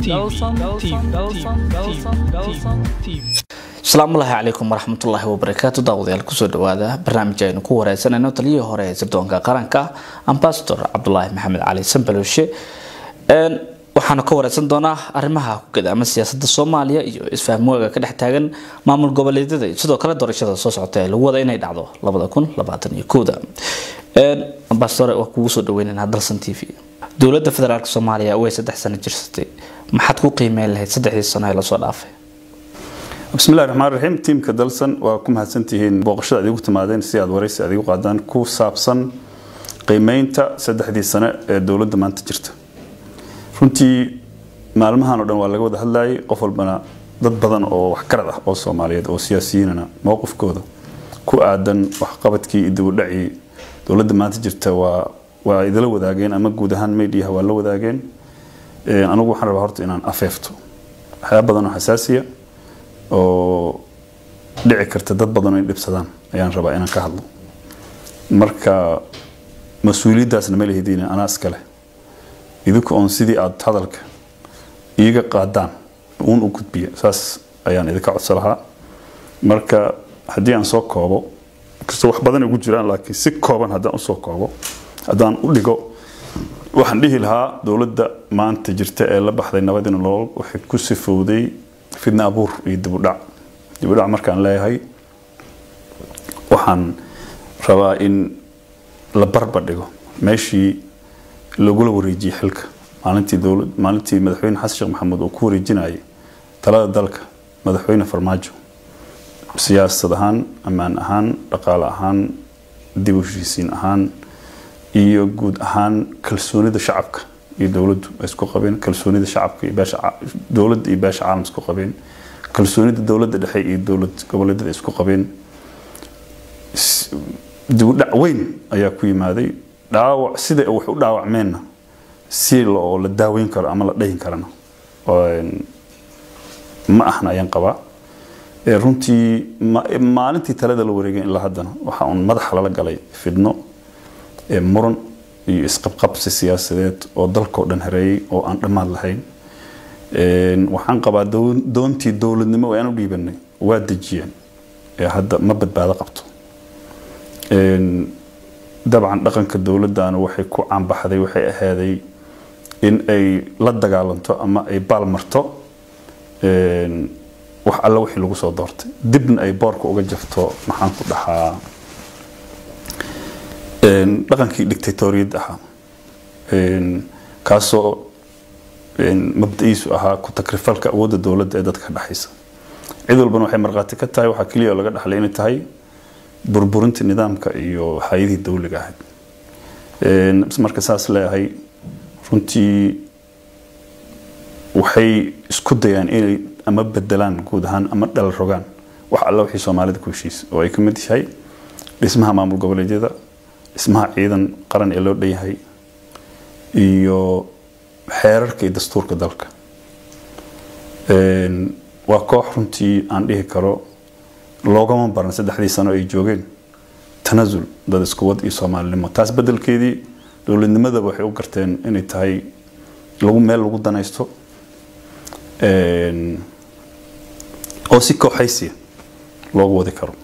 asalaamullaahi calaykum waraxmatullaahi wabarakaatu daawadayaal kusoo dhawaada barnaamij aynu ku wareysanayno taliyihii hore ee sirdoonka qaranka ambasador cabdulaahi maxamed cali sambalowshe waxaanu ka wareysan doonaa arrimaha kugada ama siyaasada soomaaliya iyo isfahmooga ka dhex taagan maamul goboleedyada iyo sidoo kale doorashada soo socota ee lagu wada inay dhacdo labada kun labaatan iyo kowda ambasador waa kugu soo dhaweynaynaa dalsan t v dowladda federaalk soomaaliya way saddex sano jirsatay maxaad ku qiimeyn lahayd saddexdii sano ee lasoo dhaafay bismillahi raxmaan raxiim tiimka dalsan waa ku mahadsantihiin booqashada adigu timaadeen si aad waraysi adigu qaadaan ku saabsan qiimeynta saddexdii sano ee dowladda maanta jirta runtii maalmahan oo dhan waa laga wada hadlayay qof walbana dad badan oo waxgarad ah oo soomaaliyeed oo siyaasiyiinana mowqifkooda ku aadan waxqabadkii iyo dibudhacii dowladda maanta jirta waa waa idila wadaageen ama guud ahaan mediaha waa la wadaageen anigu waxaan rabaa horta inaan afeefto waxyaaba badan oo xasaasiya oo dhici karta dad badan inay dhibsadaan ayaan rabaa inaan ka hadlo marka mas-uuliyaddaasna ma lihidin anaa iska leh idinku oon sidii aada hadalka iiga qaadaan uun u gudbiya saas ayaan idinka codso lahaa marka haddii aan soo koobo kastoo wax badan ugu jiraan laakiin si kooban haddaan usoo koobo haddaan u dhigo waxaan dhihi lahaa dowladda maanta jirta ee la baxday nabadina nolol waxay ku sifowday fidna abuur iyo dibudhac dibudhac markaan leeyahay waxaan rabaa in la barbar dhigo meeshii lagula wareejiyey xilka maalintii dowlad maalintii madaxweyne xasan sheekh maxamuud uu ku wareejinayay talada dalka madaxweyne farmaajo siyaasad ahaan ammaan ahaan dhaqaale ahaan dib u heshiisiin ahaan iyo guud ahaan kalsoonida shacabka iyo dowladdu ay isku qabeen kalsoonida shacabka iyo beesha dowladda iyo beesha caalam isku qabeen kalsoonida dowladda dhexe iyo dowlad goboleedyada isku qabeen dibudhac weyn ayaa ku yimaaday dhaawac sida wax u dhaawacmeenna si oo la daaweyn karo ama la dhayin karana ma ahna ayaan qabaa runtii maalintii talada la wareegay ilaa haddana waxa uun madaxa lala galay fidno muran iyo isqabqabsi siyaasadeed oo dalkao dhan hareeyay oo aan dhammaad lahayn waxaan qabaa doontii dowladnimo oo aan u dhiibanay waa dejiyeen ee hadda ma badbaado qabto dabcan dhaqanka dowladdaana waxay ku caanbaxday waxay ahaaday in ay la dagaalanto ama ay baalmarto wax alle wixii lagu soo doortay dibna ay boorka uga jafto maxaan ku dhahaa dhaqankii dictatoriyad ahaa kaasoo mabda-iisu ahaa ku takrifalka awoodda dowladda ee dadka dhexaysa cid walbana waxay markhaati ka tahay waxaa keliya oo laga dhaxlay inay tahay burburinta nidaamka iyo hay-adihii dowliga ahayd marka saas leeyahay runtii waxay isku dayaan inay ama bedelaan guud ahaan ama dhal rogaan wax alla wixii soomaalida ku heshiisa oo ay ka mid yahay dhismaha maamul goboleedyada dhismaha ciidan qaran ee loo dhanyahay iyo xeerarka iyo dastuurka dalka waa koox runtii aan dhihi karo loogama baran saddexdii sano ay joogeen tanasul dad iskuwad iyo soomaalinimo taas bedelkeedii dowladnimadaba waxay u garteen inay tahay lagu meel lagu danaysto oo si kooxaysiya loogu wadi karo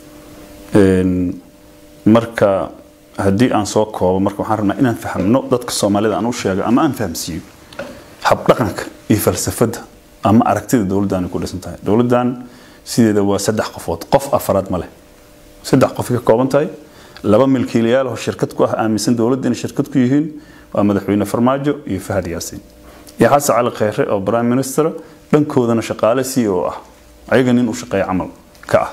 marka haddii aan soo koobo marka waxaan rabnaa inaan fahmno dadka soomaalida aan u sheego ama aan fahamsiiyo habdhaqanka iyo falsafadda ama aragtida dowladdan ay ku dhisan tahay dowladdan sideeda waa saddex qofood qof afaraad ma leh saddex qof ka kooban tahay laba milkiilayaal oo shirkad ku ah aaminsan dowladda inay shirkad ku yihiin waa madaxweyne farmaajo iyo fahad yaasiin iyo xasan cali kheyre oo prime minister dhankoodana shaqaale c o ah ayaga nin u shaqeeya camal ka ah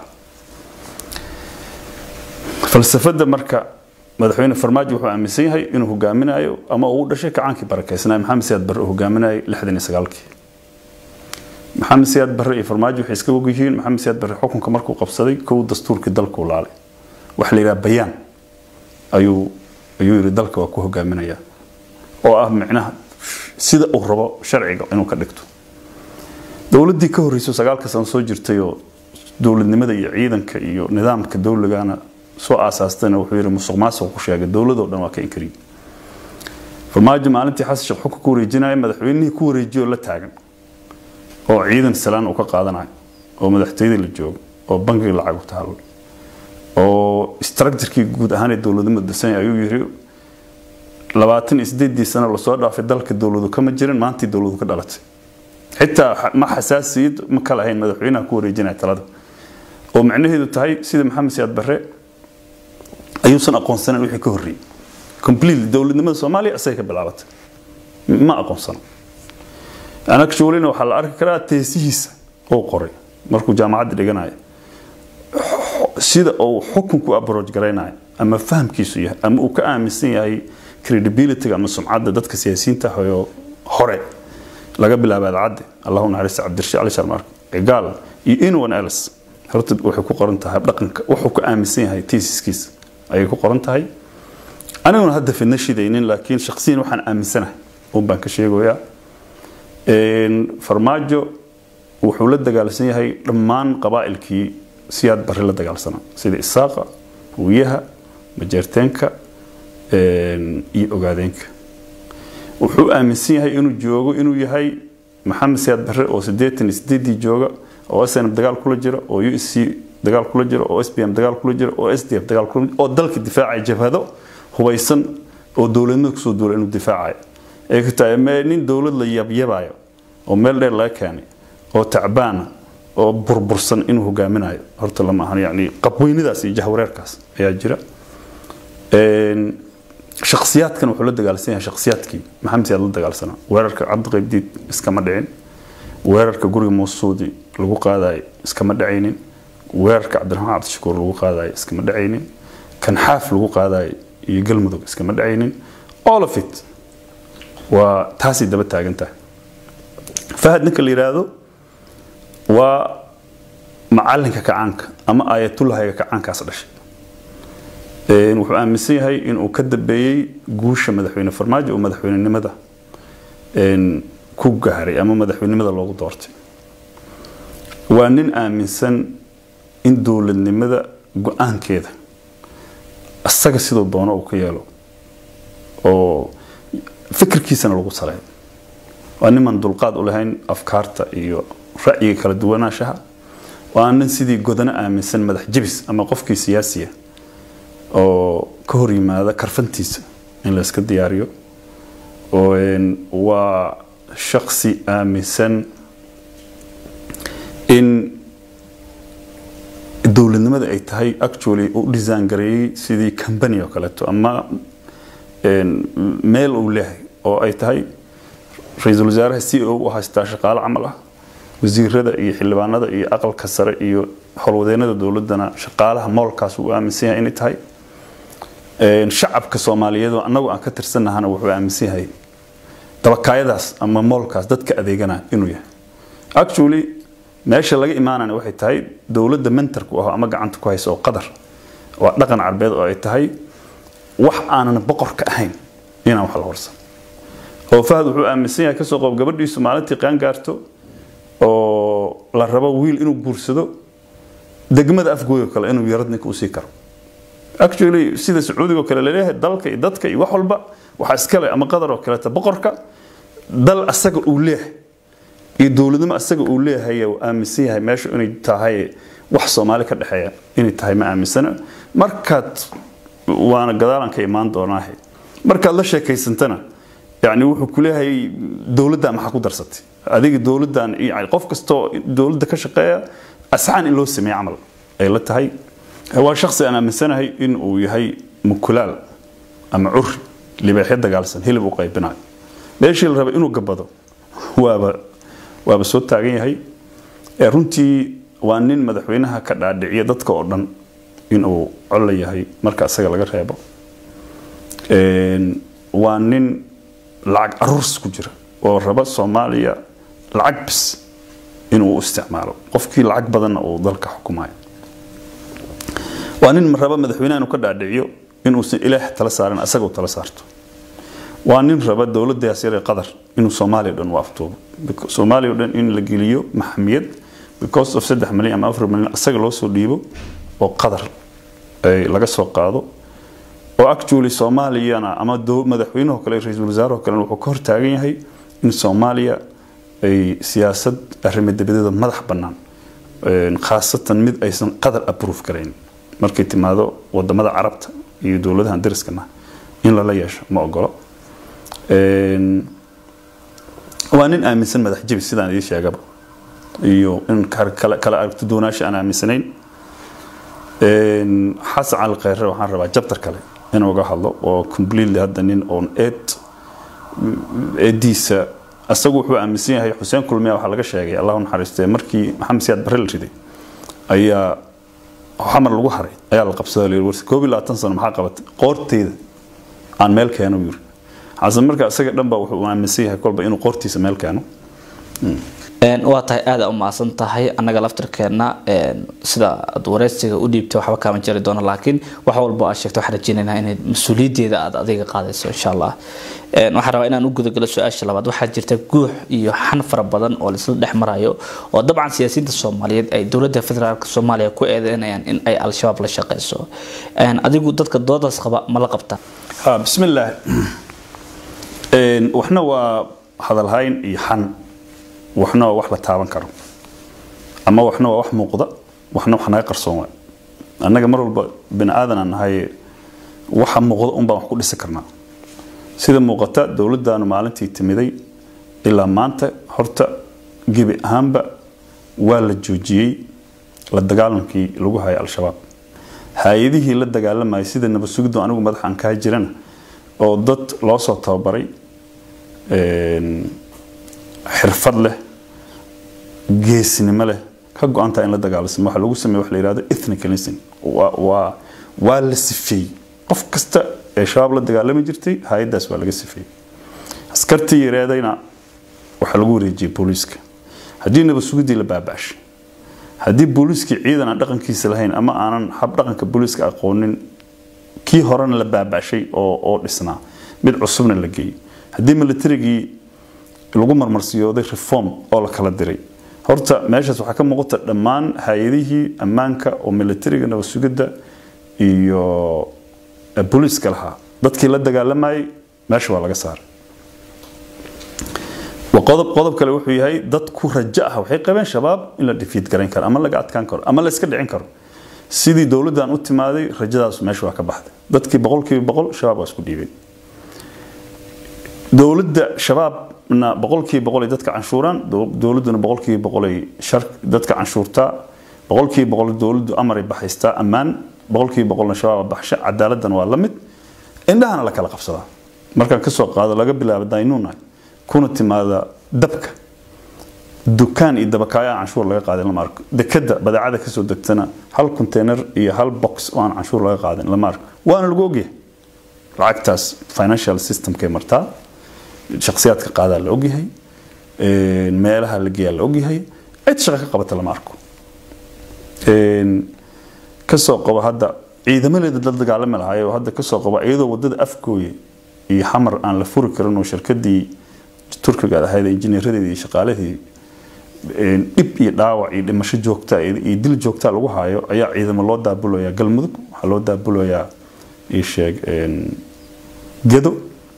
falsafadda marka madaxweyne farmaajo wuxuu aaminsan yahay inuu hogaaminayo ama uu dhashay kacaankii barakeysnaa maxamed siyaad barre uu hogaaminayo lixdan iyo sagaalkii maxamed siyaad barre iyo farmaajo waxay iska og yihiin maxamed siyaad barre xukunka markuu qabsaday kow dastuurkii dalkuu laalay waxa la yidhaha bayaan ayuu ayuu yidhi dalka waa ku hogaaminaya oo ah micnaha sida uu rabo sharciga inuu ka dhigto dowladdii ka horreysay sagaalka sano soo jirtay oo dowladnimada iyo ciidanka iyo nidaamka dowligana soo aasaastayna wuxuu yidhi musuq maasuq ku sheegay dowladoo dhan waa ka inkariye farmaajo maalintii xasan sheekh xukun ku wareejinaya madaxweynihii ku wareejiyo la taagan oo ciidan salaan uu ka qaadanayo oo madaxtooyadii la joogo oo bankiga lacag u taalo oo structurkii guud ahaan ee dowladnimada dasanya ayuu yiri labaatan iyo sideedii sano lasoo dhaafay dalka dowladu kama jirin maantii dowladu ka dhalatay xitaa ma xasaasiyad ma kala ahayn madaxweynaha ku wareejinaya talada oo macnaheedu tahay sida maxamed siyaad barre ayuusan aqoonsanan wixii ka horreeyey completely dowladnimada soomaaliya asagay ka bilaabatay ma aqoonsano anagshulina waxaa la arki karaa teesihiisa uu qoray markuu jaamacadda dhiganayo sida uu xukunku approach garaynayo ama fahamkiisu yahay ama uu ka aaminsan yahay credibility ama sumcadda dadka siyaasiyiinta ah hore laga bilaabo adcadde allahu naxariista cabdirashiid cali sharmaar gaal iyo anyone else horta waxay ku qoran tahay dhaqanka wuxuu ka aaminsan yahay teesiskiisa ayay ku qoran tahay aniguna hadda fidna shidaynin laakiin shakhsiyan waxaan aaminsanahay un baan ka sheegoyaa farmaajo wuxuu la dagaalsan yahay dhammaan qabaa'ilkii siyaad barre la dagaalsanaa sida isaaqa wiyaha majeerteenka iyo ogaadeenka wuxuu aaminsan yahay inuu joogo inuu yahay maxamed siyaad barre oo sideetan iyo sideedii jooga oo snm dagaal kula jira oo u s c dagaal kula jira oo s b m dagaal kula jira oo s d f dagaal kula oo dalka difaacaya jabhado hubaysan oo dowladnimada kusoo duula inuu difaacayo ay ku tahay nin dowlad la yabyabayo oo meel dheer laga keenay oo tacbaana oo burbursan inuu hogaaminayo horta lama ahan yani qabweynidaas iyo jahwareerkaas ayaa jira shakhsiyaadkan wuxuu la dagaalsan yahay shakhsiyaadkii maxamed siyaad la dagaalsanaa weerarka cabdiqaybdiid iskama dhicin weerarka guriga muusuudi lagu qaadayo iskama dhacaynin weerarka cabdiraxmaan cabdishakuur lagu qaadayo iskama dhacaynin kan xaaf lagu qaadayo iyo galmudug iskama dhacaynin all of it waa taasay daba taagan tahay fahad ninka la yidhaahdo waa macalinka kacaanka ama aayatullahayga kacaankaas dhashay wuxuu aaminsan yahay inuu ka dambeeyey guusha madaxweyne farmaajo oo madaxweynenimada ku gaaray ama madaxweynenimada loogu doortay waa nin aaminsan in dowladnimada go-aankeeda isaga siduu doono uu ka yeelo oo fikirkiisana lagu saleeyo waa niman dulqaad u lahayn afkaarta iyo ra'yiga kala duwanaanshaha waa nin sidii godano aaminsan madax jebis ama qofkii siyaasiya oo ka hor yimaada karfantiisa in la iska diyaariyo waa shaksi aaminsan in dowladnimada ay tahay actually u design gareeyey sidii company oo kaleeto ama meel uu leeyahay oo ay tahay ra-iisul wasaaraha c o u haystaa shaqaale camal ah wasiirada iyo xildhibaanada iyo aqalka sare iyo howlwadeenada dowladana shaqaalaha moolkaas uu aaminsan yahay inay tahay shacabka soomaaliyeed annagu aan ka tirsanahana wuxuu aaminsan yahay dabakaayadaas ama moolkaas dadka adeegana inuu yahay actually meesha laga imaanana waxay tahay dowladda mentarku ah ama gacanta ku haysa oo qadar waa dhaqan carbeed oo ay tahay wax aanan boqor ka ahayn inaan wax la horsan oo fahad wuxuu aaminsan yahay kasoo qoob gabadhiisu maalintii qaan gaarto oo la rabo wiil inuu guursado degmada afgooyo kale inuu yarad ninka usii karo actually sida sacuudiga oo kale laleeyahay dalka iyo dadka iyo wax walba waxaa iskale ama qadar oo kaleeta boqorka dal asaga uu leeyahay iyo dowladnimo asaga uu leeyahay uu aaminsan yahay meeshu inay tahay wax soomaali ka dhexeeya inay tahay ma aaminsana markaad waana gadaalan ka imaan doonaahe markaad la sheekaysantana yani wuxuu ku leeyahay dowladdan maxaa ku darsatay adiga dowladdan yani qof kastoo dowladda ka shaqeeya asxaan in loo sameeye camal ay la tahay waa shaksi aan aaminsanahay in uu yahay mukulaal ama curi libaaxyo dagaalsan hilib u qaybinayo meeshii la raba inuu gabado waaba waaba soo taagan yahay runtii waa nin madaxweynaha ka dhaadhiciya dadka oo dhan inuu colla yahay marka isaga laga reebo waa nin lacag aruurs ku jira oo raba soomaaliya lacag bis inuu u isticmaalo qofkii lacag badanna uu dalka xukumayo waa nin raba madaxweynaha inuu ka dhaadhiciyo inuusan ilaah tala saarin asaga u tala saarto waa nin raba dowladdaas yar ee qatar inuu soomaaliya dhan u aftuubo soomaaliya dhan in la geliyo maxamiyad because of saddex milyan ama afar milyan asaga loo soo dhiibo oo qatar laga soo qaado oo actually soomaaliyana ama madaxweynuhu kale ra-iisul wasaaraho kale wuxuu ka hortaagan yahay in soomaaliya ay siyaasad arrimo dabadeeda madax bannaan khaasatan mid aysan qadar approve karayn markay timaado wadamada carabta iyo dowladahan dariskana in lala yeesho ma ogolo waa nin aaminsan madax jabi sidaan idii sheegaba iyo in kala aragto doonaasha aan aaminsanayn xasan cali kheyre waxaan rabaa jabtar kale inuu uga hadlo oo completely hadda nin oon eed eediisa asagu wuxuu aaminsan yahay xuseen kulmiya waxaa laga sheegay allahu naxariistee markii maxamed siyaad barre la riday ayaa xamar lagu haray ayaa la qabsaday la yiri koob iyo labaatan sano maxaa qabatay qoorteyda aan meel keeno yiri xasan marka isaga dhan baa wuxuu aaminsan yahay kolba inuu qoortiisa meel keeno waa tahay aada u mahadsan tahay annaga laftirkeenna sida aad wareysiga u dhiibtay waxba kaama jari doono laakiin wax walba aad sheegto waxaan rajeynaynaa inay mas-uuliyaddeeda aad adiga qaadayso insha allah waxaan rabaa inaan u gudagalo su-aasha labaad waxaa jirta guux iyo xan fara badan oo laisla dhex marayo oo dabcan siyaasiyiinta soomaaliyeed ay dowladda federaalk soomaaliya ku eedeynayaan in ay al-shabaab la shaqeyso adigu dadka doodaas qaba ma la qabta bismillaah waxna waa hadalhayn iyo xan waxna waa wax la taaban karo ama waxna waa wax muuqda waxna wax naga qarsoon waay annaga mar walba bini aadan aan nahay waxa muuqda un baan wax ku dhisi karnaa sida muuqata dowladdaanu maalintii timiday ilaa maanta horta gebi ahaanba waa la joojiyey la dagaalankii lagu hayay al-shabaab hay-adihii la dagaalamayay sida nabad sugiddu anigu madaxaan kaa jirana oo dad loo soo tababaray xirfad leh geesnimo leh ka go-antaa in la dagaalasamo waxaa lagu sameeye wax la yihahdo ethnicalism waa waa la sifeeyey qof kasta ee shabaab la dagaalami jirtay hay-addaas waa laga sifeeyey askartii yareedayna waxaa lagu wareejiyey booliiska haddii nabad sugidii la baaba'shay haddii booliiskii ciidan aan dhaqankiisa lahayn ama aanan hab dhaqanka booliiska aqoonin kii horena la baaba'shay oo oo dhisnaa mid cusubna la geeyey haddii militarigii lagu marmarsiyooday reform oo la kala diray horta meeshaas waxaa ka muuqata dhammaan hay-adihii ammaanka oo militariga nabad sugidda iyo booliiska lahaa dadkii la dagaalamayay meesha waa laga saaray qodob qodob kale wuxuu yahay dad ku rajo ah waxay qabeen shabaab in la dhifiid garayn karo ama laga adkaan karo ama la iska dhicin karo sidii dowladdan u timaaday rajadaas meesha waa ka baxday dadkii boqolkiiba boqol shabaab waa isku dhiibay dowladda shabaabna boqolkiiba boqolay dadka canshuuraan dowladduna boqolkiiba boqolay shar dadka canshuurtaa boqolkiiba boqol dowladdu amaray baxaystaa ammaan boqolkiiba boqolna shabaab baxsha cadaaladdan waa la mid indhahana la kala qabsadaa markaan kasoo qaado laga bilaabo daynuuna kuna timaada dabka dukaan iyo dabakaayo aan canshuur laga qaadin lama arko dekada badeecada kasoo degtana hal container iyo hal box oo aan canshuur laga qaadin lama arko waana lagu ogyahay lacagtaas financial systemkay martaa shakhsiyaadka qaadaa la ogyahay meelaha la geeyaa la ogyahay cid shaqo ka qabata lama arko kasoo qabo hadda ciidamadeeda dad dagaalami lahaay oo hadda kasoo qabo iyadoo wadada afgooye iyo xamar aan la furi karin oo shirkadii turkiga ahayd injineeradeedii iyo shaqaalihii dhib iyo dhaawac iyo dhimasho joogta iyo dil joogta lagu haayo ayaa ciidamo loo daabulayaa galmudug waxaa loo daabulayaa isheeg gedo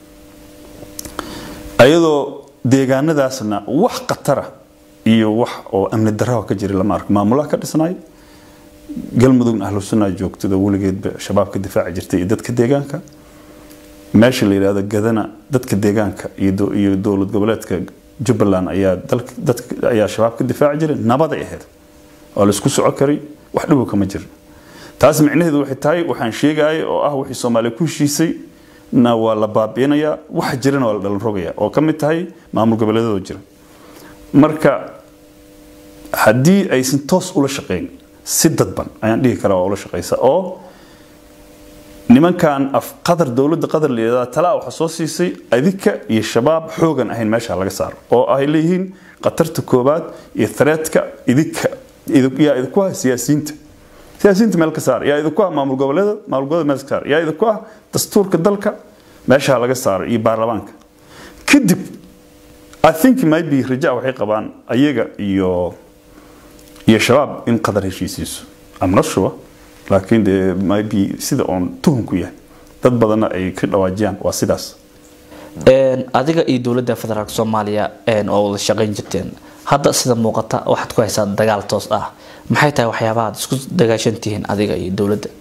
ayadoo deegaanadaasna wax khatara iyo wax oo amni darraha ka jira lama arko maamulaha ka dhisnaay galmudugna ahlu sunnaa joogtada weligeedba shabaab ka difaaci jirtay iyo dadka deegaanka meesha la yidhahdo gadana dadka deegaanka iyo dowlad goboleedka jubbaland ayaa ayaa shabaab ka difaaci jiray nabaday ahayd oo la isku soco karay wax dhibow kama jira taas micnaheedu waxay tahay waxaan sheegaya oo ah wixii soomaaliya ku heshiisay na waa la baabiinayaa waxa jirana waa la dhalan rogaya oo ka mid tahay maamul goboleedadoo jira marka haddii aysan toos ula shaqeyn si dadban ayaan dhihi karaa waa ula shaqeysa oo nimankan qadar dowladda qadar la yidhahda talaa waxaa soo siisay adika iyo shabaab xoogan ahayn meesha laga saaro oo ay leeyihiin khatarta koobaad iyo threatka idinka yaa idinku ah siyaasiyiinta siyaasiyiinta meel ka saar yaa idinku ah maamul goboleeda maamul goboleeda meel ka saar yaa idinku ah dastuurka dalka meesha laga saaro iyo baarlamaanka kadib I think maybe raja waxay qabaan ayaga iyo iyo shabaab in qadar heshiisiiso I'm not sure laakiin dee maybe sida oon tuhunku yahay dad badanna ay ka dhawaajiyaan waa sidaas adiga iyo dowladda federaalk soomaaliya oo wada shaqayn jirteen hadda sida muuqata waxaad ku haysaa dagaal toos ah maxay tahay waxyaabaha aad isku dagaashantihiin adiga iyo dowladda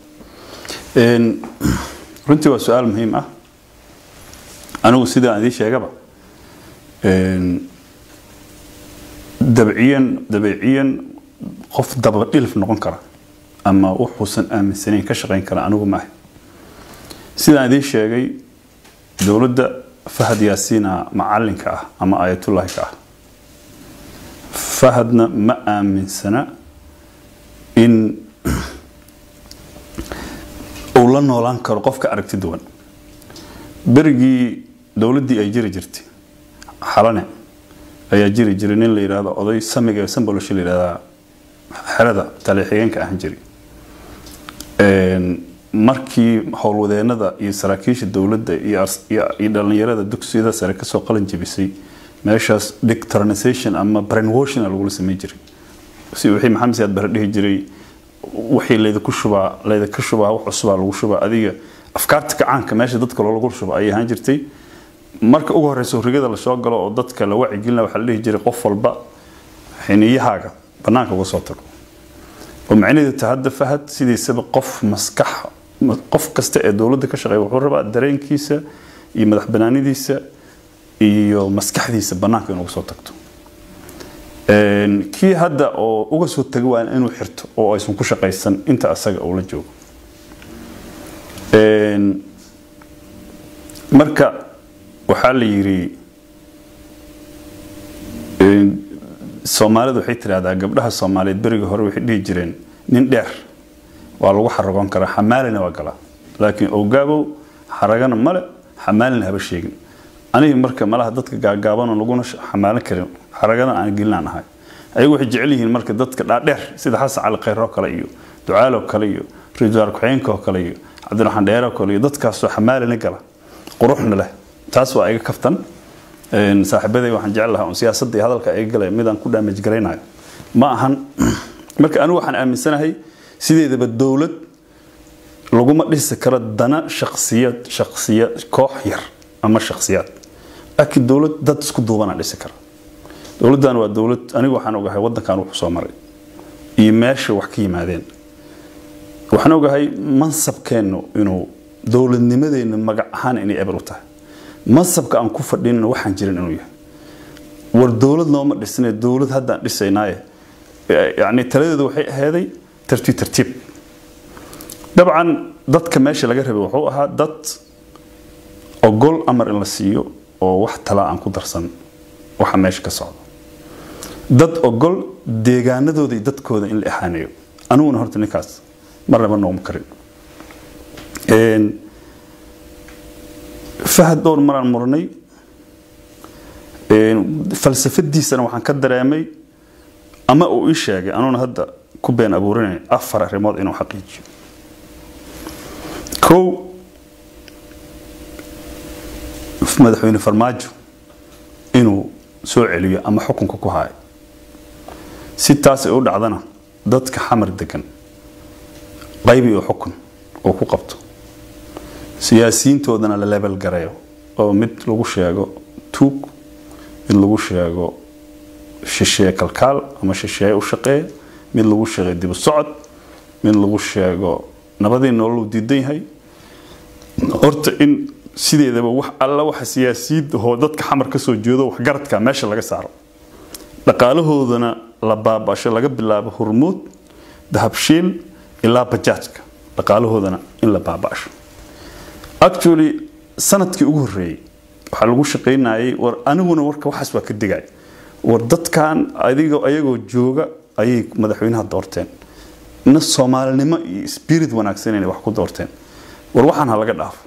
runtii waa su-aal muhiim ah anigu sidaan idiin sheegaba dabciyan dabeeciyan qof dabadhilif noqon kara ama wuxuusan aaminsanayn ka shaqayn kara anigu maaha sidaan idiin sheegay dowladda fahad yaasiina macalinka ah ama aayatullaahi ka ah fahadna ma aaminsana in uu la noolaan karo qofka aragti duwan berigii dowladdii ay jiri jirtay xalane ayaa jiri jiray nin la yidhaahdo oday samiga sambolosha la yidhahdaa xerada taleexigeenka ahan jiri markii howlwadeenada iyo saraakiisha dowladda iyo dhalinyarada dugsiyada sare kasoo qalin jebisay meeshaas dictronization ama brainwashing lagula sameyn jiray si wixii maxamed siyaad bare dhihi jiray wixii laydinku shubaa laydinka shubaa wax cusubaa lagu shubaa adiga afkaarta kacaanka meesha dadka loogu shuba ayay ahaan jirtay marka ugu horeysa horigada lasoo galo oo dadka la wacigelina waxaa la dhihi jiray qof walba xiniyahaaga banaanka uga soo tago oo macnaheedu ta hadda fahad sidiisaba qof maskax qof kasta ee dowladda ka shaqeeya wuxuu rabaa dareenkiisa iyo madax banaanidiisa iyo maskaxdiisa banaanka inuu soo tagto kii hadda oo uga soo taga waa inuu xirto oo aysan ku shaqaysan inta asaga uu la joogo marka waxaa la yidhi soomaalidu waxay tidhahdaa gabdhaha soomaaliyeed berigii hore waxay dhihi jireen nin dheer waa lagu xaragoon karaa xamaalina waa galaa laakiin ogaabow xaragana male xamaalina haba sheegin anigi marka malaha dadka gaagaabanoo laguna xamaalan karin xaragana aan gelinaan ahay ayagu waxay jecel yihiin marka dadka dhaadheer sida xasan cali khayro kale iyo ducaalo kale iyo rijaal ku-xeenka oo kale iyo cabdiraxmaan dheero kale iyo dadkaasoo xamaalina gala quruxna leh taas waa iga kaftan saaxiibaday waxaan jecel lahaa siyaasadda iyo hadalka iga galay midaan ku damage garaynayo ma ahan marka anigu waxaan aaminsanahay sideedaba dowlad laguma dhisi karo dana shaksiyad shaksiya koox yar ama shaksiyaad laakiin dowlad dad isku duubana dhisi kara dowladdan waa dowlad anigu waxaan ogahay wadankan wuxuu soo maray iyo meesha wax ka yimaadeen waxaan ogahay mansabkeennu inuu dowladnimadeenna magac ahaan inay eber u tahay mansabka aan ku fadhinna waxaan jirin inuu yahay war dowlad nooma dhisnay dowlad haddaan dhisaynaaye yani taladeedu waxay aheeday tartiib tartiib dabcan dadka meesha laga rabay wuxuu ahaa dad ogol amar in la siiyo oo wax tala aan ku darsan waxa meesha ka socdo dad ogol deegaanadooda iyo dadkooda in la ihaaneeyo aniguna horta ninkaas marnaba nooma karin fahad dhowr maraan muranay falsafadiisana waxaan ka dareemay ama uu ii sheegay anuuna hadda ku been abuurinay afar arrimood inuu xaqiijiyo kow madaxweyne farmaajo inuu soo celiyo ama xukunka ku haayo si taas ay u dhacdana dadka xamar degan qaybi oo xukun oo ku qabto siyaasiyiintoodana la lebel gareeyo oo mid lagu sheego tuug mid lagu sheego shisheeye kalkaal ama shisheeye u shaqeeya mid lagu sheego dibu socod mid lagu sheego nabadii nolol uu diidan yahay horta in sideedaba wax alla waxa siyaasiyiintahoo dadka xamar ka soo jeedo waxgaradka meesha laga saaro dhaqaalahoodana la baabasho laga bilaabo hormuud dahabshiil ilaa bajaajka dhaqaalahoodana in la baabasho actually sanadkii ugu horreeyey waxaa lagu shaqaynayay war aniguna warka waxaas waa ka digay war dadkan adiga ayagoo jooga ayay madaxweynaha doorteen na soomaalinimo iyo spirit wanaagsan inay wax ku doorteen war waxaan ha laga dhaafo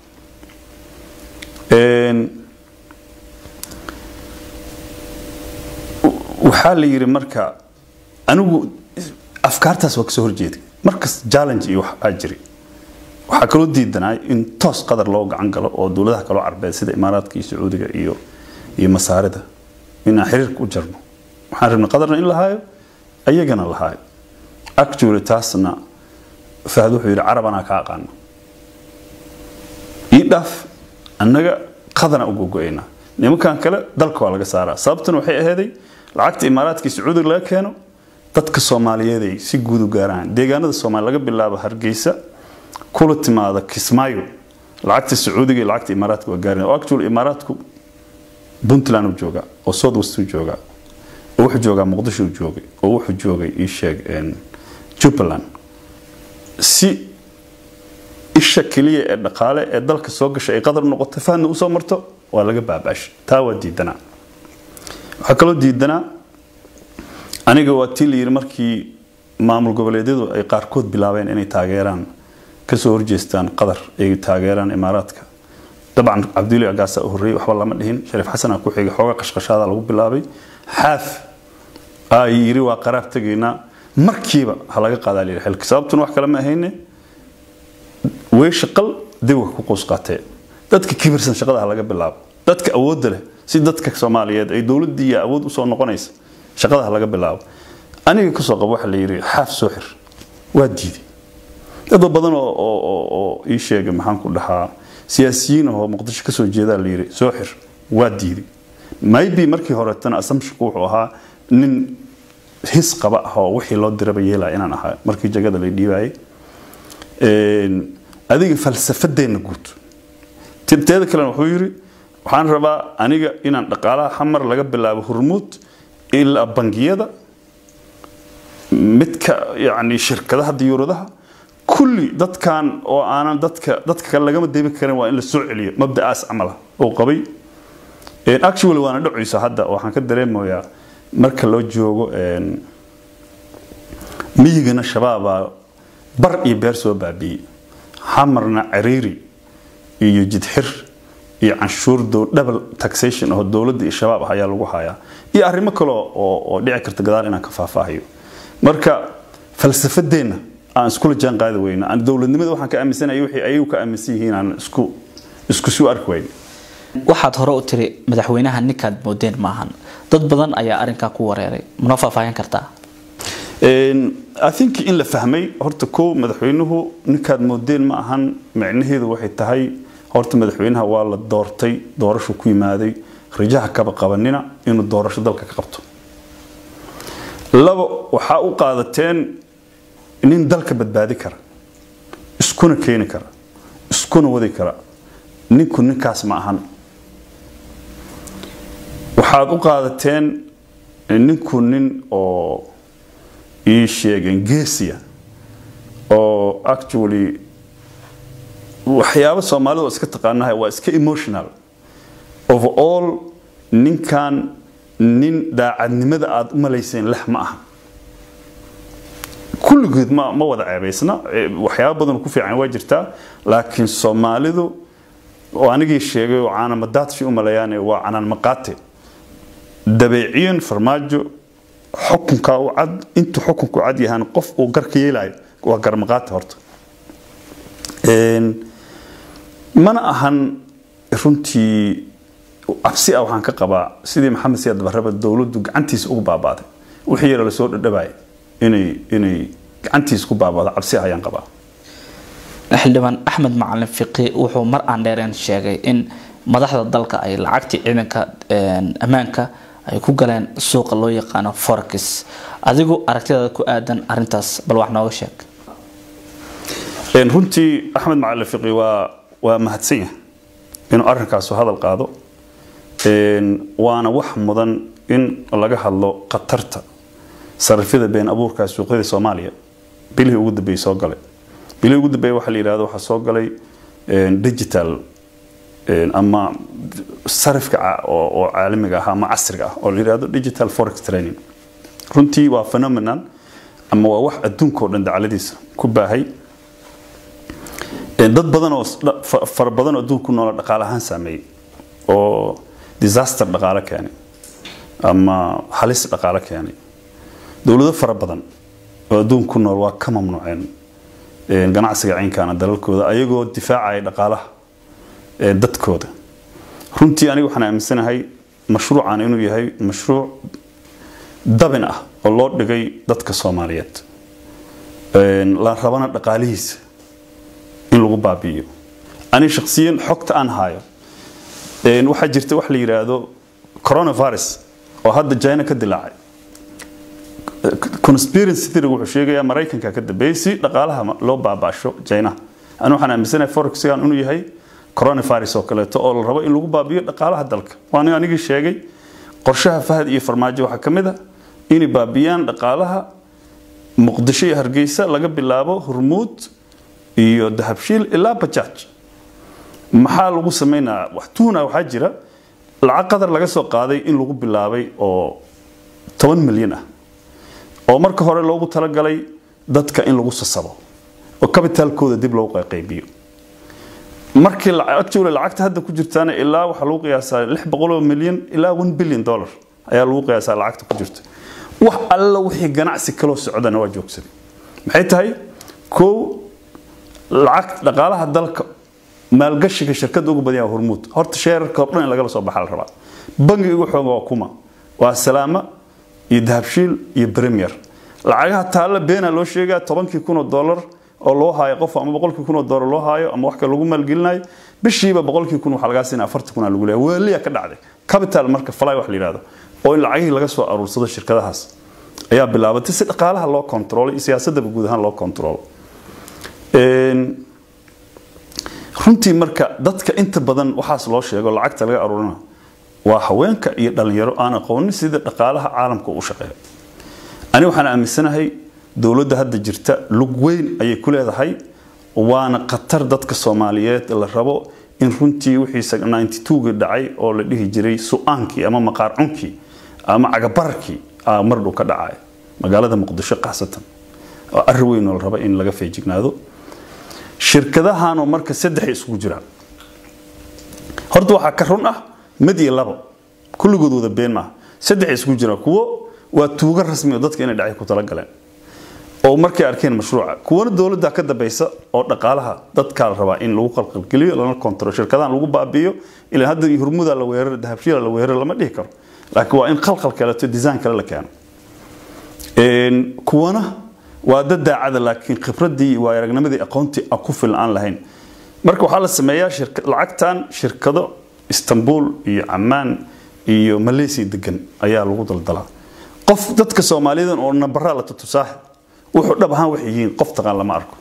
waxaa la yidhi marka anigu afkaartaas waa kasoo horjeeday markas challenge iyo wax aa jiri waxaa kaloo diidanay in toos qadar loo gacan galo oo dowladaha kaloo carbeed sida imaaraadka iyo sacuudiga iyo iyo masaarida inaan xiriirka u jarno waxaan rabnay qadarna in la haayo ayagana la haayo actually taasna fahad wuxuu yidhi carab anaa ka aqaano dhaaf annaga qadana uga go-aynaa nimankan kale dalka waa laga saaraa sababtuna waxay aheeday lacagta imaaraadka iyo sacuudiga laga keeno dadka soomaaliyeed ay si guud u gaaraan deegaanada soomaaliya laga bilaabo hargeysa kula timaada kismaayo lacagta sacuudiga iyo lacagta imaaraadka waa gaareen oo actually imaaraadku puntland uu joogaa oo south west uu joogaa oo wuxuu joogaa muqdisho uu joogay oo wuxuu joogay ii sheeg jubbaland si isha keliya ee dhaqaale ee dalka soo gashay ay qadar noqoto fahna usoo marto waa laga baabaashay taa waa diidanaa waxaa kaloo diidanaa aniga waa tii la yidhi markii maamul goboleedyadu ay qaarkood bilaabeen inay taageeraan kasoo horjeestaan qadar ay taageeraan imaaraadka dabcan cabduli agaasa u horreeyey waxba lama dhihin shariif xasan aa ku xigay xooga qashqashaada lagu bilaabay xaaf aa yidhi waa qaraab tegaynaa markiiba ha laga qaadaa layidhi xilka sababtuna wax kale ma ahayne way shaqal dib wax ku qoys qaatee dadka kibirsan shaqada ha laga bilaabo dadka awoodda leh si dadka soomaaliyeed ay dowladdii iyo awood usoo noqonaysa shaqada ha laga bilaabo aniga kasoo qabo waxa la yidhi xaaf soo xir waa diiday dad badan oo oo oo ii sheegay maxaan ku dhahaa siyaasiyiin oo muqdisho kasoo jeedaa la yidhi soo xir waa diiday maybe markii horetana assumptionku wuxuu ahaa nin his qaba ah oo wixii loo diraba yeelaya inaan ahaa markii jagada la dhiibayay adiga falsafadeenna guud teeda kalena wuxuu yidhi waxaan rabaa aniga inaan dhaqaalaha xamar laga bilaabo hurmuud ilaa bangiyada midka yani shirkadaha diyuuradaha kulli dadkan oo aanan dadka dadka kale lagama deebi karin waa in la soo celiyo mabda'aas camala oo qabay actually waana dhacaysa hadda waxaan ka dareemayaa marka loo joogo miyigana shabaabaa bar iyo beer soo baabiiyey xamarna cariiri iyo jidxir iyo canshuur double taxation oo dowladda iyo shabaab ah ayaa lagu hayaa iyo arrimo kale oo dhici karta gadaal inaan ka faahfaahayo marka falsafadeenna aan iskula jaan qaadi weyna aan dowladnimada waxaan ka aaminsanaya wixii ayagu ka aaminsan yihiin aan isku isku sii arki weyna waxaad hore u tiri madaxweynaha ninkaad moodeen maahan dad badan ayaa arrinkaa ku wareeray mana faahfaahin kartaa i think in la fahmay horta kow madaxweynuhu ninkaad moodeen ma ahan micnaheedu waxay tahay horta madaxweynaha waa la doortay doorashu ku yimaaday rajaha kaba qabanina inuu doorasho dalka ka qabto labo waxaa u qaadateen nin dalka badbaadi kara iskuna keeni kara iskuna wadi kara ninku ninkaas ma ahan waxaad u qaadateen ninku nin oo ii sheegeen geesiya oo actually waxyaabo soomaalidu iska taqaanahay waa iska emotional overall ninkan nin daacadnimada aada u malayseen lex ma aha kulligood ma ma wada ceebaysna waxyaabo badan ku fiican waa jirtaa laakiin soomaalidu oo anigii sheegay oo caanamadaadshay u maleeyaan waa canaan maqaate dabeeciyan farmaajo xukunka u cad intuu xukunku cad yahaan qof uu garka yeelayo waa garmaqaate horta mana ahan runtii cabsi ah waxaan ka qabaa sidii maxamed siyaad barraba dowladdu gacantiisa ugu baabaaday wixii yara lasoo dhadhabay inay inay gacantiisa ku baabaado cabsi ah ayaan qabaa xildhibaan axmed macalin fiqi wuxuu mar aan dheereen sheegay in madaxda dalka ay lacagtii ciidanka ammaanka ay ku galeen suuqa loo yaqaano forex adigu aragtidaada ku aadan arintaas bal wax nooga sheeg runtii axmed macalin fiqi waa waa mahadsan yahay inuu arrinkaasu hadal qaado waana wax mudan in laga hadlo khatarta sarifyada been abuurka suuqyada soomaaliya bilihii ugu dambeeyey soo galay bilihii ugu dambeeyey waxaa la yidhahdo waxaa soo galay digital ama sarifka oo caalamiga ah ama casriga ah oo la yidhahdo digital forex training runtii waa phenomenon ama waa wax adduunka oo dhan dacaladiisa ku baahay dad badan oo fara badan oo adduunka ku noola dhaqaale ahaan saameeyey oo disaster dhaqaale keenay ama halis dhaqaale keenay dowlado fara badan oo adduunka ku nool waa ka mamnuuceen ganacsiga ciinkaana dalalkooda ayagoo difaacaya dhaqaalaha dadkooda runtii aniga waxaan aaminsanahay mashruucan inuu yahay mashruuc dabin ah oo loo dhigay dadka soomaaliyeed la rabana dhaqaalihiisa in lagu baabi'iyo ani shakhsiyan xogta aan hayo waxaa jirta wax la yidhaahdo coronavirus oo hadda china ka dilaacay conspiracy theory wuxuu sheegayaa maraykanka ka dambeeyay si dhaqaalaha loo baabaasho china ani waxaan aaminsanahay forexigan inuu yahay coronavirus oo kaleeto oo la rabo in lagu baabiyo dhaqaalaha dalka waan anigii sheegay qorshaha fahad iyo farmaajo waxaa ka mid a inay baabiyaan dhaqaalaha muqdisho iyo hargeysa laga bilaabo hormuud iyo dahabshiil ilaa bajaaj maxaa lagu sameynaa wax tuuna waxaa jira lacag qadar laga soo qaaday in lagu bilaabay oo toban milyan ah oo marka hore loogu talagalay dadka in lagu sasabo oo kabitaalkooda dib loogu qaybiyo markii actually lacagta hadda ku jirtaana ilaa waxaa lagu qiyaasaa lix boqol oo milyan ilaa one billion dollar ayaa lagu qiyaasaa lacagta ku jirta wax alla wixii ganacsi kaloo socdana waa joogsaday maxay tahay kow lacag dhaqaalaha dalka maalgashiga shirkadda ugu badan hormuud horta sheerarka oo dhan in lagala soo baxa la rabaa bangiga ugu xooga waa kuma waa salaama iyo dahabshiil iyo premier lacagaha taalla beena loo sheegaa tobankii kun oo dollar oo loo haayo qof ama boqolkii kun oo dollar loo haayo ama wax kale lagu maalgelinayo bishiiba boqolkii kun waxaa lagaa siinaya afartii kun aa lagu leeyahay waaliya ka dhacday capital marka fly wax la yidhahdo oo in lacagihii laga soo aruursado shirkadahaas ayaa bilaabatay si dhaqaalaha loo kontrolo iyo siyaasadaba guud ahaan loo kontrolo runtii marka dadka inta badan waxaas loo sheego lacagta laga aruurina waa haweenka iyo dhalinyaro aan aqoonin sida dhaqaalaha caalamka u shaqeeya ani waxaan aaminsanahay dowladda hadda jirta lug weyn ayay ku leedahay waana khatar dadka soomaaliyeed la rabo in runtii wixii gii dhacay oo la dhihi jiray su-aankii ama maqaar cunkii ama cagabararkii mardhow ka dhacay magaalada muqdisho qaasatan oo arri weyn oo la rabo in laga feejignaado shirkadahanoo marka saddex isugu jiraan horta waxaa ka run ah mid iyo labo kulligood wada been maaha saddex isugu jiraan kuwo waa tuugo rasmi oo dadka inay dhacay ku talagaleen oo markay arkeen mashruuca kuwana dowladda ka dambaysa oo dhaqaalaha dadkaa la rabaa in lagu qalqalgeliyo lana kontrol shirkadahan lagu baabiyo ilaa hadda hurmuda la weerar dahabshiila la weerar lama dhihi karo laakiin waa in qalqal kaleeto design kale la keeno kuwana waa dad daacada laakiin khibradii waa aragnimadii aqoontii ku filan aan lahayn marka waxaa la sameeyaa lacagtan shirkado istanbul iyo camaan iyo malaysia degan ayaa lagu daldalaa qof dadka soomaaliyeed oo nambaraa la tutusaaha wuxuu dhab ahaan waxay yihiin qof taqaan lama arko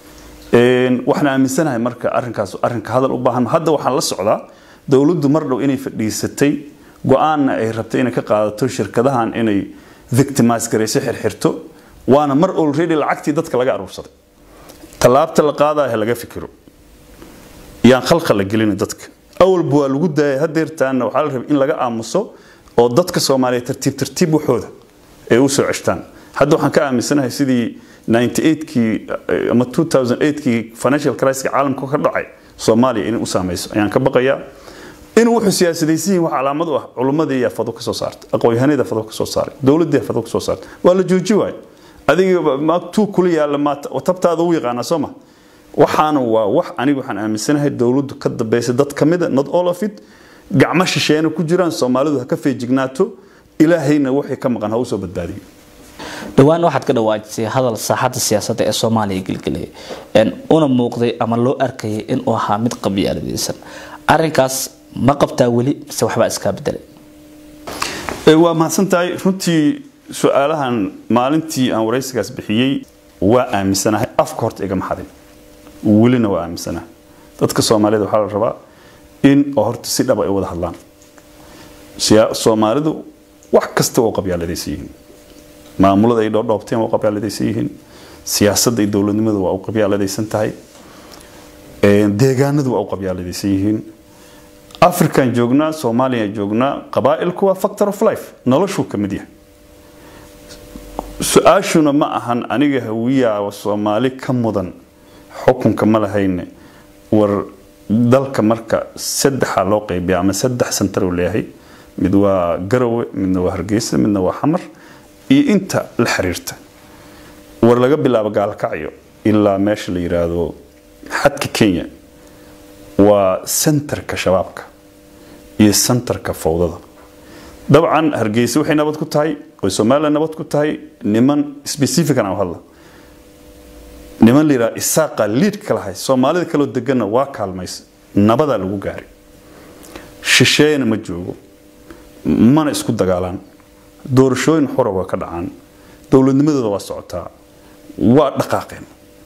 waxaan aaminsanahay marka arrinkaas arrinka hadal u baahan hadda waxaan la socdaa dowladdu mar dhow inay fadhiisatay go-aanna ay rabtay inay ka qaadato shirkadahan inay victimize garayso xirxirto waana mar already lacagtii dadka laga aruursaday tallaabta la qaadaya laga fikiro yaan khalqa la gelina dadka awalba waa lagu daayay hadeertaana waxaa la rabay in laga aamuso oo dadka soomaaliya tartiib tartiib waxooda ay u soo ceshtaan hadda waxaan ka aaminsanahay sidii 98kii ama 2008kii financial crisis caalamka ka dhacay soomaaliya inay u saameyso ayaan ka baqayaa in wuxuu siyaasadaysan yihin wax calaamad u ah culummadii yaa fado ka soo saartay aqoon-yahanada fado ka soo saaray dowladdii fado ka soo saartay waa la jooji waay adiga maagtuu kula yaalla maata tabtaada u yaqaanaa soo ma waxaana waa wax aniga waxaan aaminsanahay dowladdu ka dambaysa dad ka mida not all of it gacmo shisheena ku jiraan soomaalidu ha ka feejignaato ilaahayna wixii ka maqan ha usoo badbaadiyo dhowaan waxaad ka dhawaajisay hadal saaxadda siyaasadda ee soomaaliya gelgelay una muuqday ama loo arkayay inuu ahaa mid qabyaaladaysan arinkaas ma qabtaa weli mise waxbaa iskaa bedelay waa mahadsan tahay runtii su-aalahan maalintii aan waraysigaas bixiyey waa aaminsanahay afka horta igama xadin welina waa aaminsanahay dadka soomaalida waxaa la rabaa in oo horta si dhaba ay wada hadlaan soomaalidu wax kasta waa qabyaaladaysan yihiin maamulada ay dhoodhoobteen waa u qabyaaladaysan yihiin siyaasadda iyo dowladnimadu waa u qabyaaladaysan tahay deegaanadu waa u qabyaaladaysan yihiin african joognaa soomaaliya joognaa qabaa'ilku waa factor of life noloshuu ka mid yahay su-aashuna ma ahan aniga hawiyaa soomaali ka mudan xukunka ma lahayne war dalka marka saddexa loo qaybiya ama saddex santar uu leeyahay mid waa garowe midna waa hargeysa midna waa xamar iyo inta la xiriirta war laga bilaabo gaalkacyo ilaa meesha la yiraahdo xadka kenya waa sentarka shabaabka iyo sentarka fowdada dabcan hargeysa waxay nabad ku tahay oo somalilan nabad ku tahay niman specifican aan hadla niman la yidhaha isaaqa liidka lahay soomaalida kaloo deganna waa kaalmaysa nabadaa lagu gaaray shisheeyana ma joogo mana isku dagaalaan doorashooyin xura waa ka dhacaan dowladnimadooda waa socotaa waa dhaqaaqeen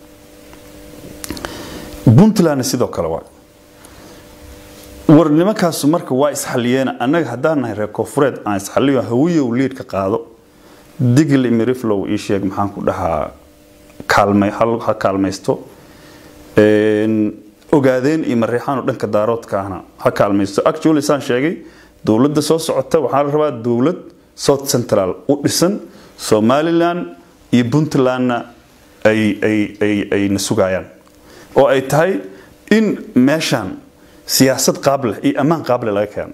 puntlandna sidoo kale waa war nimankaasu marka waa isxaliyeena annaga haddaan nahay reer koonfureed aan isxaliyo hawiyow liidka qaado digli miriflow ii sheeg maxaan ku dhahaa kaalmay ha kaalmaysto ogaadeen iyo mareexaanoo dhanka daaroodka ahna ha kaalmaysto actually saan sheegay dowladda soo socota waxaa la rabaa dowlad south central u dhisan somalilan iyo puntlandna ay ay ay ayna sugayaan oo ay tahay in meeshaan siyaasad qaableh iyo ammaan qaableh laga keeno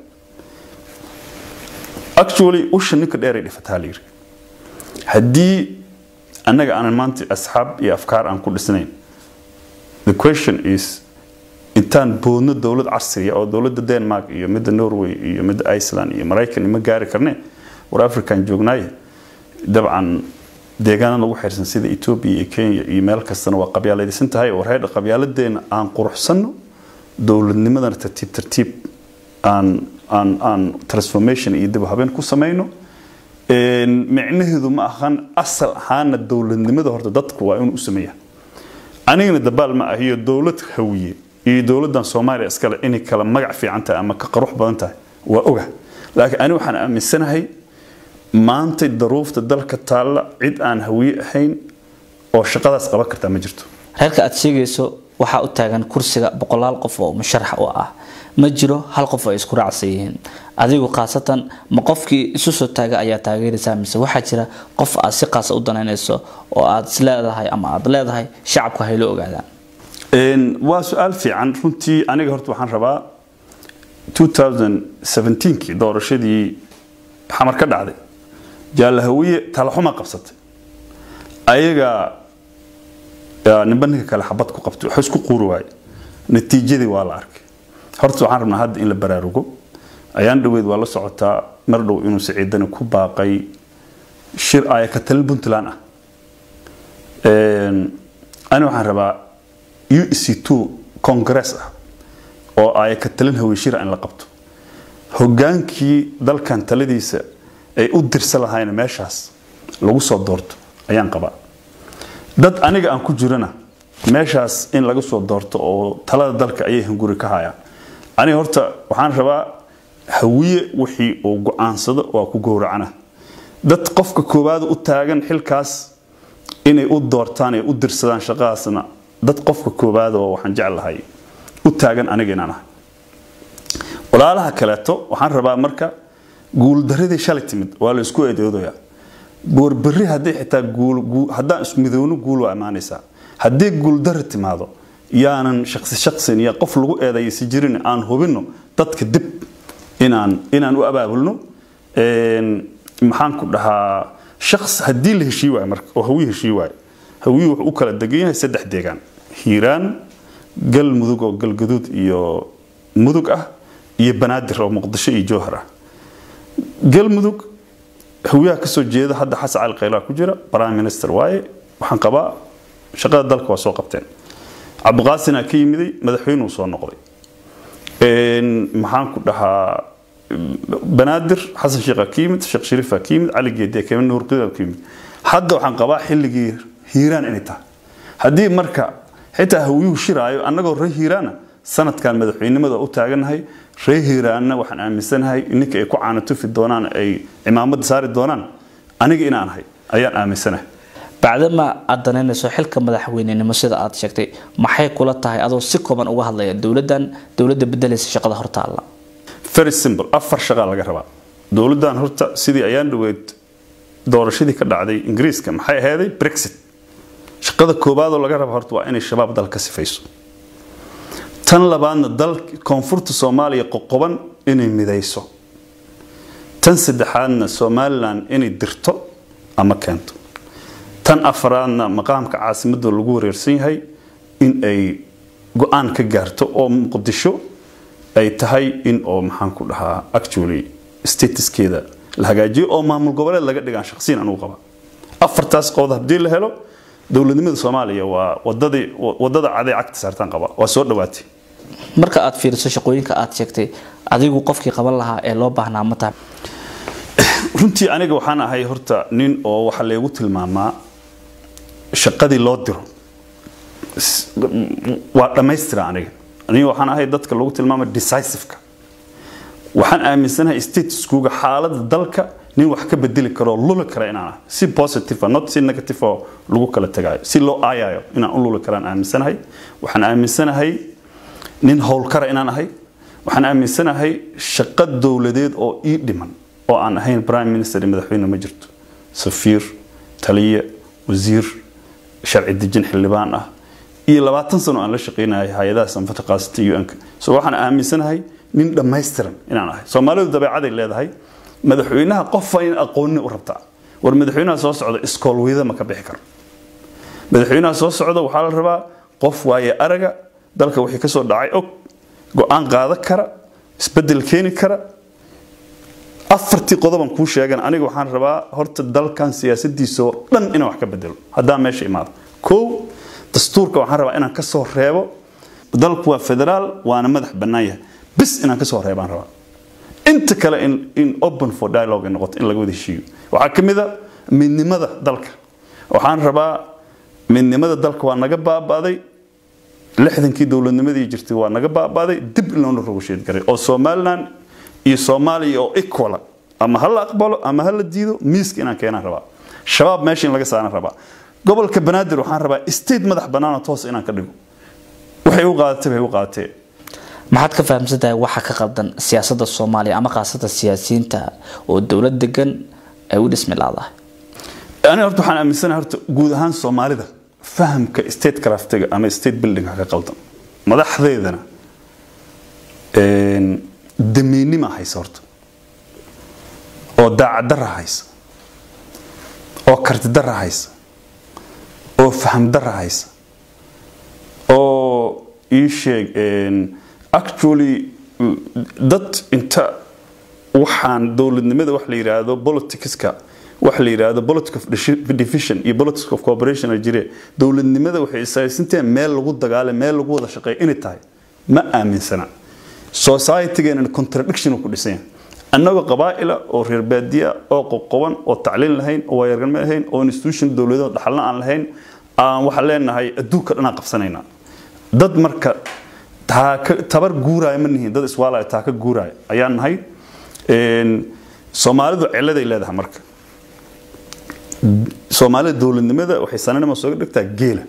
actually usha ninka dheeray dhifataa layiri haddii annaga aanan maanta asxaab iyo afkaar aan ku dhisnayn the question is intaan boodno dowlad casriya oo dowladda denmark iyo midda norway iyo midda iceland iyo maraykan ima gaari karne war african joognaaye dabcan deegaana lagu xirsan sida etoobiya iyo kenya iyo meel kastana waa qabyaaladaysan tahay war heedha qabyaaladeena aan quruxsanno dowladnimadana tartiib tartiib aan aan aan transformation iyo dib habeen ku samayno micnaheedu ma ahan asal ahaana dowladnimada horta dadku waa inuu u sameeya anigana dabaal ma ah iyo dowlad hawiye iyo dowladan soomaaliya iskale inay kala magac fiican tahay ama ka qarux badan tahay waa oga laakiin ani waxaan aaminsanahay maantay daruufta dalka taalla cid aan hawiye ahayn oo shaqadaas qaban kartaa ma jirto reerka aad sheegayso waxaa u taagan kursiga boqolaal qof oo musharax u ah ma jiro hal qof ay isku raacsan yihiin adigu khaasatan ma qofkii isu soo taaga ayaa taageeraysaa mise waxaa jira qof aad si qaasa u danaynayso oo aad is leedahay ama aad leedahay shacabka haylo ogaadaan waa su-aal fiican runtii aniga horta waxaan rabaa 2017kii doorashadii xamar ka dhacday jaalahawiye talaxuma qabsatay ayaga ninba ninka kale xabad ku qabtay wax isku quuri waaye natiijadii waa la arkay horta waxaan rabnaa hadda in la baraarugo ayaan dhaweyd waa la socotaa mar dhow inuu siciidani ku baaqay shir aya ka talin puntland ah ani waxaan rabaa u c two congress ah oo aya ka talin haweenshira in la qabto hogaankii dalkan taladiisa ay u dirsan lahayn meeshaas lagu soo doorto ayaan qabaa dad aniga aan ku jirana meeshaas in laga soo doorto oo talada dalka ayay hunguri ka hayaan aniga horta waxaan rabaa hawiye wixii uu go-aansado waa ku gowracana dad qofka koowaad u taagan xilkaas inay u doortaan ay u dirsadaan shaqadaasna dad qofka koowaad oo waxaan jeclahay u taagan aniga inaan ahay walaalaha kaleeto waxaan rabaa marka guuldaradii shalay timid waa la isku eedoodayaa boorberri haddii xitaa haddaan ismidowno guul waa imaanaysaa haddii guuldara timaado yaanan shaqsi shaqsin iyo qof lagu eedaysi jirin aan hubinno dadka dib inaan inaan u abaabulno maxaan ku dhahaa shaqs haddii la heshii waayo marka oo hawiye heshii waayo hawiye wuxuu u kala degan yahay saddex deegaan hiiraan galmudug oo galgaduud iyo mudug ah iyo banaadir oo muqdisho iyo jowhar ah galmudug hawiyaha kasoo jeeda hadda xasan cali khayraa ku jira prime minister waaye waxaan qabaa shaqada dalka waa soo qabteen cabdiqaasinaa ka yimiday madaxweynuu soo noqday maxaan ku dhahaa banaadir xasan sheekha ka yimid sheekh shariifa ka yimid cali geediya ka yimid nuurqida ka yimid hadda waxaan qabaa xilligii hiiraan inay tahay haddii marka xitaa hawiyuhu shiraayo annagoo ree hiiraana sanadkan madaxweynimada u taaganahay ree hiiraanna waxaan aaminsanahay ninka ay ku caanatufi doonaan ay cimaamada saari doonaan aniga inaan ahay ayaan aaminsanahay bacdama aad danaynayso xilka madaxweynenimo sida aad sheegtay maxay kula tahay adoo si kooban uga hadlaya dowladan dowladda bedelaysa shaqada hortaalla very simple afar shaqaa laga rabaa dowladdan horta sidii ayaan dhaweyd doorashadii ka dhacday ingiriiska maxay ahayday brexit shaqada koobaadoo laga raba horta waa inay shabaab dal ka sifayso tan labaadna dal koonfurta soomaaliya qoqoban inay midayso tan saddexaadna somalilan inay dirto ama keento tan afraadna maqaamka caasimadda lagu wareersan yahay in ay go-aan ka gaarto oo muqdisho ay tahay in oo maxaan ku dhahaa actually statuskeeda la hagaajiyo oo maamul goboleed laga dhigaan shaqsiyan anugu qaba afartaas qood haddii la helo dowladnimada soomaaliya waa wadadii wadada caday cagta saartaan qaba waa soo dhawaatay marka aad fiiriso shaqooyinka aad sheegtay adigu qofkii qaban lahaa ee loo baahnaa ma tahay runtii aniga waxaan ahay horta nin oo waxaa leegu tilmaamaa shaqadii loo diro waa dhammaystira aniga aniga waxaan ahay dadka lagu tilmaama decisiveka waxaan aaminsanahay statuskuga xaalada dalka nin wax ka bedeli karo luli kara inaan ahay si positive not si negative oo lagu kala tagaayo si loo aayayo inaan u luli karaan aaminsanahay waxaan aaminsanahay nin howlkara inaan ahay waxaan aaminsanahay shaqo dowladeed oo ii dhiman oo aan ahayn prime minister iyo madaxweyne ma jirto safiir taliye wasiir sharci dejin xildhibaan ah iyo labaatan sano aan la shaqeynahay hay-adaha sanfata qaasata un-ka so waxaan aaminsanahay nin dhammaystiran inaan ahay soomaalidu dabeecaday leedahay madaxweynaha qofa in aqoonni u rabtaa war madaxweynaha soo socda iskoolweyda ma ka bixi karo madaxweynaha soo socda waxaa la rabaa qof waaye araga dalka wixii kasoo dhacay og go-aan qaadan kara isbedel keeni kara afartii qodoban kuu sheegan aniga waxaan rabaa horta dalkan siyaasadiisoo dhan inaan wax ka bedelo haddaan meesha imaado kow dastuurka waxaan rabaa inaan kasoo reebo dalku waa federaal waana madax bannaan yahay bis inaan kasoo reebaan rabaa inta kale in open for dialogue ay noqoto in laga wada heshiiyo waxaa ka mid a midnimada dalka waxaan rabaa midnimada dalka waa naga baaba'day lixdankii dowladnimadii jirtay waa naga baaba'day dib in loona rogasheed garay oo somaliland iyo soomaaliya oo equala ama ha la aqbalo ama ha la diido miiska inaan keenaan rabaa shabaab meesha in laga saaran rabaa gobolka banaadir waxaan rabaa state madax bannaanoo toos inaan ka dhigo waxay u qaadatay bay u qaadatee maxaad ka fahamsan tahay waxa ka qaldan siyaasadda soomaaliya ama khaasada siyaasiyiinta oo dowlad degan ay u dhismi laadahay ani horta waxaan aaminsanahay horta guud ahaan soomaalida fahamka state craftiga ama state buildingka ka qaldan madaxdeedana damiinima haysa horta oo daacaddarra haysa oo kartidarra haysa oo fahamdarra haysa oo ii sheeg actually dad inta waxaan dowladnimada wax la yidhaahdo politicska wax la yidhaahdo politic of division iyo politic of cooperation ay jire dowladnimada waxay isaysanteen meel lagu dagaale meel lagu wada shaqeeyo inay tahay ma aaminsana societygeena contradiction ku dhisan yahay annagoo qabaa'ila oo reer baadiya oo qoqoban oo tacliin lahayn oo waayargalme lahayn oo institution dowladeed dhaxalna aan lahayn aan waxaan leenahay adduunka dhanaan qabsanaynaa dad marka tabar guuraayo ma nihiin dad iswaalaya taa ka guuraayo ayaan nahay soomaalidu ciladay leedahay marka soomaalida dowladnimada waxay sananima sooga dhigtaa geela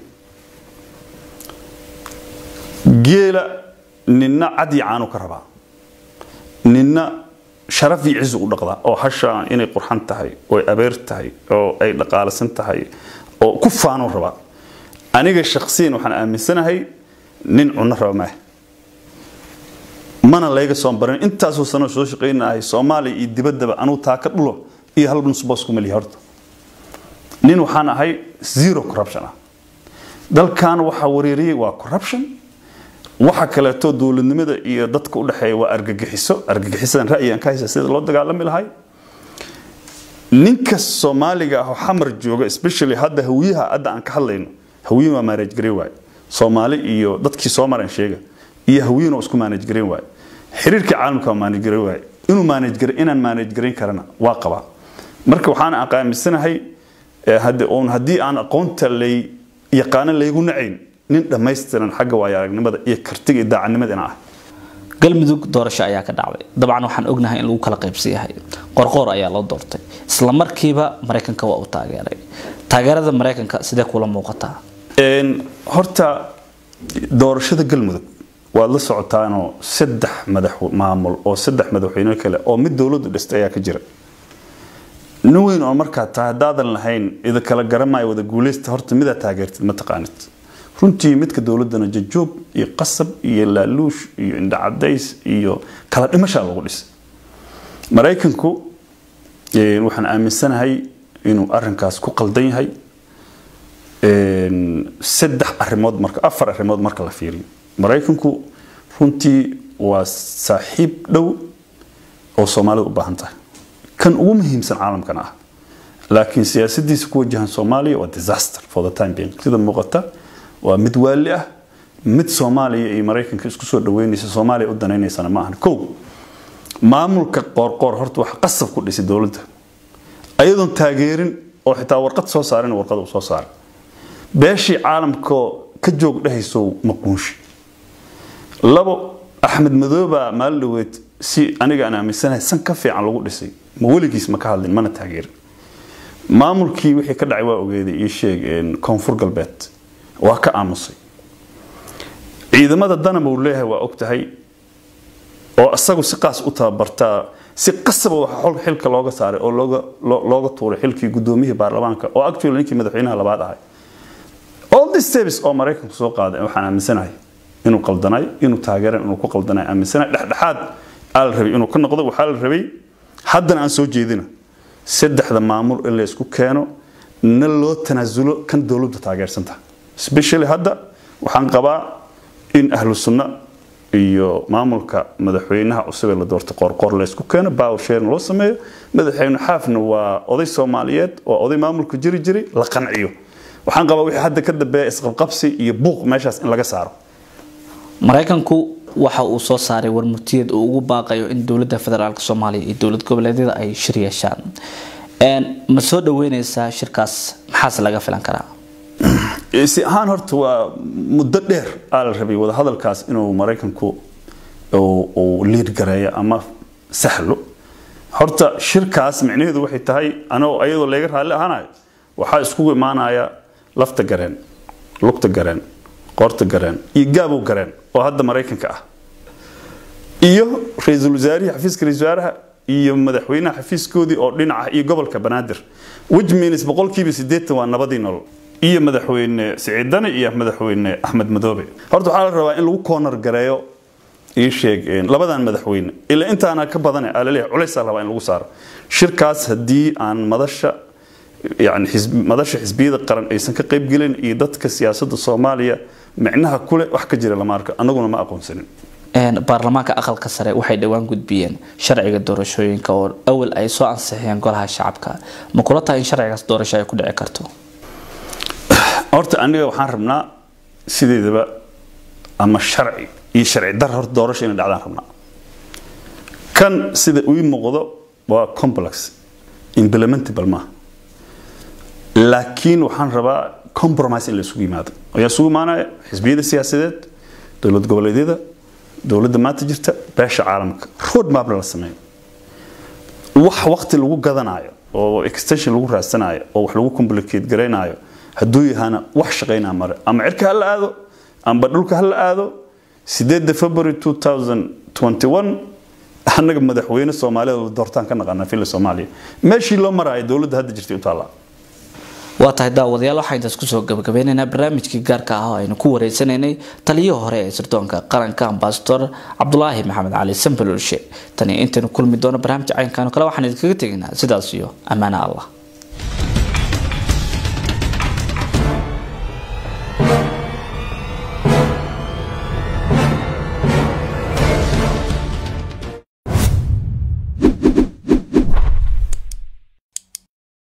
geela ninna cad iyo caanu ka rabaa ninna sharaf iyo cizu u dhaqdaa oo hasha inay qurxan tahay oo ay abeer tahay oo ay dhaqaalasan tahay oo ku faanuu rabaa aniga shaksiyan waxaan aaminsanahay nin cunno raba maaha mana layga soo baran intaasoo sano soo shaqaynahay soomaaliya iyo dibaddaba anuu taa ka dhulo iyo hal nusboos ku meliya horta nin waxaan ahay zero corruption ah dalkan waxaa wareeriyey waa corruption waxa kaleeto dowladnimada iyo dadka u dhexeeya waa argagixiso argagixisadan ra'yigan ka haysa sida loo dagaalami lahay ninka soomaaliga ah oo xamar jooga especially hadda hawiyaha hadda aan ka hadlayno hawiyin waa manage gareyn waaye soomaali iyo dadkii soo maran sheega iyo hawiyin oo isku manage gareyn waaye xiriirka caalamka waa manage gareyn waaye inuu manage gareyn inaan manage gareyn karana waa qabaa marka waxaan aqaamisanahay uun haddii aan aqoonta lay yaqaano laygu nacayn nin dhammaystiran xagga waayo aragnimada iyo kartiga iyo daacadnimada inaan ah galmudug doorasho ayaa ka dhacday dabcan waxaan ognahay in lagu kala qaybsan yahay qorqoor ayaa loo doortay isla markiiba maraykanka waa uu taageeray taageerada maraykanka sidee kula muuqataa horta doorashada galmudug waad la socotaanoo saddex madax maamul oo saddex madaxweyne kale oo mid dowladdu dhistay ayaa ka jira nin weyn oo markaa taa haddaadan lahayn ida kala garamayo wada guuleysta horta midaa taageertid ma taqaanid runtii midka dowladana jajoob iyo qasab iyo laaluush iyo indhacadays iyo kala dhimashaa lagu dhisay maraykanku waxaan aaminsanahay inuu arinkaas ku qaldan yahay saddex arimood marka afar arrimood marka la fiiriyo maraykanku runtii waa saaxiib dhow oo soomaalida u baahan tahay kan ugu muhiimsan caalamkan ah laakiin siyaasadiisa ku wajahan soomaaliya waa disaster for the time being sida muuqata waa mid waali ah mid soomaaliya iyo maraykanka isku soo dhaweynaysa soomaaliya u danaynaysana ma ahan kow maamulka qoorqoor horta waxa qasab ku dhisay dowladda ayadoon taageerin oo xitaa warqad soo saarin warqad uu soo saaray beeshii caalamkoo ka joog dhehaysow maquunshi labo axmed madooba maalin dhaweed si aniga aan aaminsanahay san ka fiican lagu dhisay ma weligiis ma ka hadlin mana taageerin maamulkii wixii ka dhacay waa ogeeday ii sheeg koonfur galbeed waa ka aamusay ciidamada danam uu leeyahay waa og tahay oo isagu si qaas u tababartaa si qasaba waxa xol xilka looga saaray oo looga looga tuuray xilkii gudoomiyihii baarlamaanka oo actually ninkii madaxweynaha labaad ahay all these steps oo maraykanku soo qaaday waxaan aaminsanahay inuu qaldanay inuu taageeran inuu ku qaldanay aaminsanahay dhexdhexaad aa la rabay inuu ka noqdo waxaa la rabay haddana aan soo jeedina saddexda maamul in la isku keeno na loo tanaasulo kan dowladda taageersanta especially hadda waxaan qabaa in ahlu sunna iyo maamulka madaxweynaha cusub ee la doortay qoorqoor la isku keeno power sharing loo sameeyo madaxweyne xaafna waa oday soomaaliyeed waa oday maamulka jiri jiray la qanciyo waxaan qabaa wixii hadda ka dambeeya isqabqabsi iyo buuq meeshaas in laga saaro maraykanku waxa uu soo saaray warmurtiyeed uu ugu baaqayo in dowladda federaalk soomaaliya iyo dowlad goboleedyada ay shir yeeshaan ma soo dhaweyneysaa shirkaas maxaase laga filan karaa si ahaan horta waa muddo dheer aa la rabay wadahadalkaas inuu maraykanku uu liid gareeyo ama sahlo horta shirkaas micnaheedu waxay tahay anoo ayadoo layga raalli ahaanayo waxaa iskugu imaanaya lafta gareen lugta gareen qoorta gareen iyo gaabow gareen oo hadda maraykanka ah iyo ra-iisul wasaarihii xafiiska ra-isul wasaaraha iyo madaxweynaha xafiiskoodii oo dhinaca iyo gobolka banaadir which means boqolkiiba sideetan waa nabadii nolol iyo madaxweyne siciid dani iyo madaxweyne axmed madoobe horta waxaa la rabaa in lagu koonar gareeyo ii sheeg labadan madaxweyne ilaa intaana ka badane aa laleeyahay culaysaa rabaa in lagu saaro shirkaas haddii aan madasha yani madasha xisbiyada qaran aysan ka qaybgelin iyo dadka siyaasadda soomaaliya micnaha kule wax ka jira lama arko annaguna ma aqoonsanin baarlamaanka aqalka sare waxay dhowaan gudbiyeen sharciga doorashooyinka oo awal ay soo ansixiyeen golaha shacabka ma kula tahay in sharcigaas doorasho ay ku dhici karto horta aniga waxaan rabnaa sideedaba ama sharci iyo sharci dar horta doorasho inay dhacdaan rabnaa kan sida ii muuqdo waa complex implementable maaha laakiin waxaan rabaa compromise in la isugu yimaado ayaa isugu imaanaya xisbiyada siyaasadeed dowlad goboleedyada dowladda maanta jirta beesha caalamka road mapna la sameeyo wax waqti lagu gadanayo oo extension lagu raadsanayo oo wax lagu complicate garaynayo hadduu yahaana wax shaqaynaa mare ama cirka ha la aado amba dhulka ha la aado sideedda february 2021 annaga madaxweyne soomaalida la doortaan ka naqana filla soomaaliya meeshii loo maraayo dowladda hadda jirtay u taallaa waa tahay daawadayaal waxaa intaas kusoo gabagabeynaynaa barnaamijkii gaarka ah oo aynu ku wareysanaynay taliyihii hore ee sirdoonka qaranka ambasador cabdulaahi maxamed cali sambalolshe tani intaynu kulmi doono barnaamij caynkan kale waxaan idinkaga tegaynaa sidaas iyo ammaane allah